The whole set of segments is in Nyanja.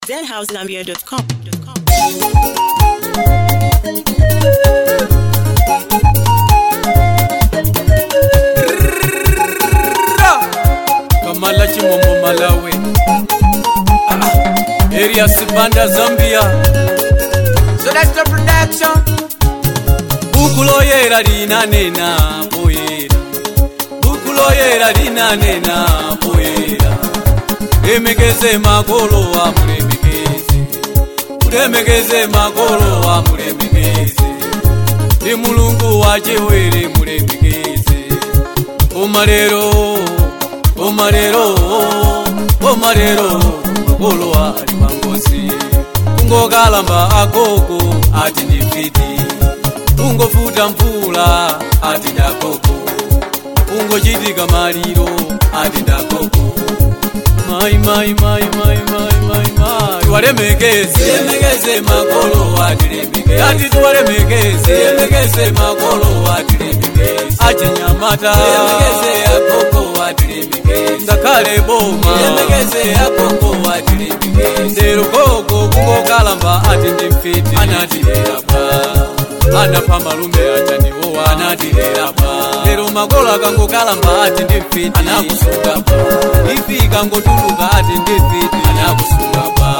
zhousegambia.com. kamala chimombo malawi Ah, area sibanda zambia So that's the production. buku loyera linanena poyera buku loyera linanena poyera lemekeze makolo wa mulemekeze mulemekeze makolo wa mulemekeze ndi mulungu wachiwere mulemekeze omalero omalero omalero makolo ali pangozi kungokalamba agogo ati ndifiti kungofuta mvula ati ndakoko kungochitika maliro ati ndakoko mai mai mai mai mai mai mai walemekeze lemekeze makolo ati lemekeze ati tuwalemekeze lemekeze makolo ati lemekeze achinyamata lemekeze akoko ati lemekeze ngakhale boma lemekeze akoko ati lemekeze ndero koko kungokalamba ati ndimfiti anatilelapa anapha malume achaniwowa anatilelapa lero makolo akangokalamba ati ndimfiti anakusungapa ifi ikangotuluka ati ndimfiti anakusungapa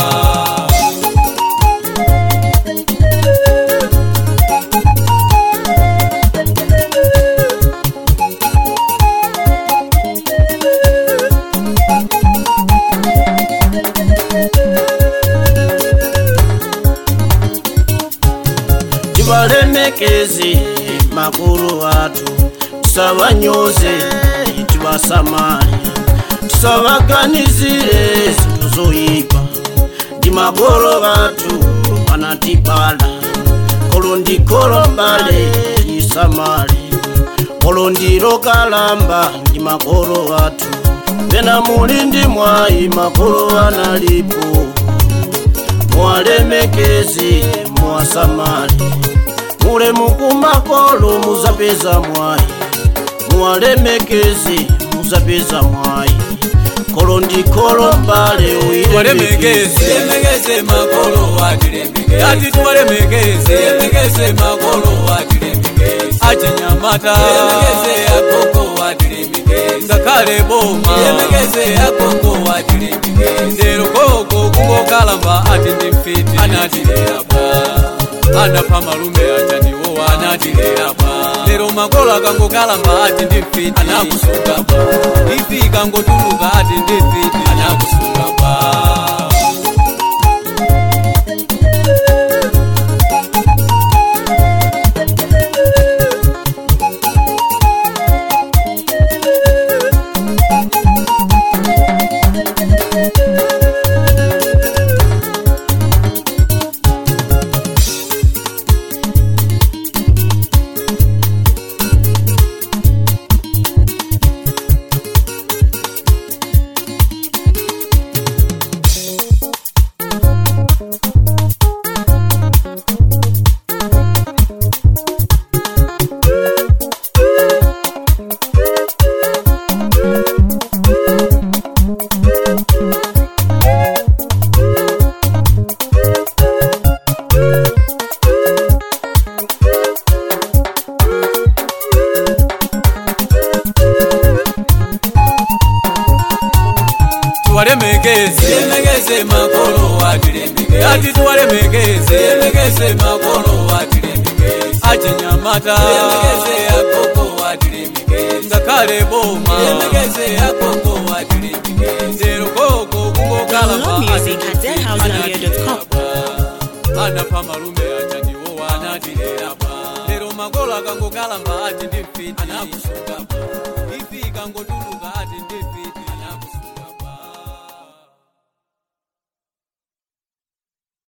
tibalemekeze makulu atu tisabanyoze tibasamale tisabaganizire zintu zoyipa ndi makolo batu banatibala kolo ndikolo mbale tisamale kolo ndilo kalamba ndi makolo batu pena muli ndi mwayi makolo analipo mwalemekezi mwasamali mule mukumakolo muzapeza mwayi mwalemekezi muzapeza mwayi kolo ndi kolo mbale tuwalemekeze lemekeze makolo atilemekeze ati tuwalemekeze lemekeze makolo atilemekeze achinyamata lemekeze akoko atilemekeze ngakhale boma lemekeze akoko atilemekeze ndero koko kungokalamba ati ndimfiti anatilelapa anapha malume achaniwowa anatilelapa lero makolo akangokalamba ati ndimfiti anakusungapa ifi ikangotuluka ati ndimfiti anakusungapa tuwalemekeze lemekeze makolo atilemekeze ati tuwalemekeze lemekeze makolo atilemekeze achinyamata lemekeze akoko atilemekeze ngakhale boma lemekeze akoko atilemekeze ndero koko kungokalamba Download music at zhousegambia.com. anapha malume achaniwowa anatilelapa lero makolo akangokalamba ati ndimfiti anakusungapa ifi ikangotuluka ati ndimfiti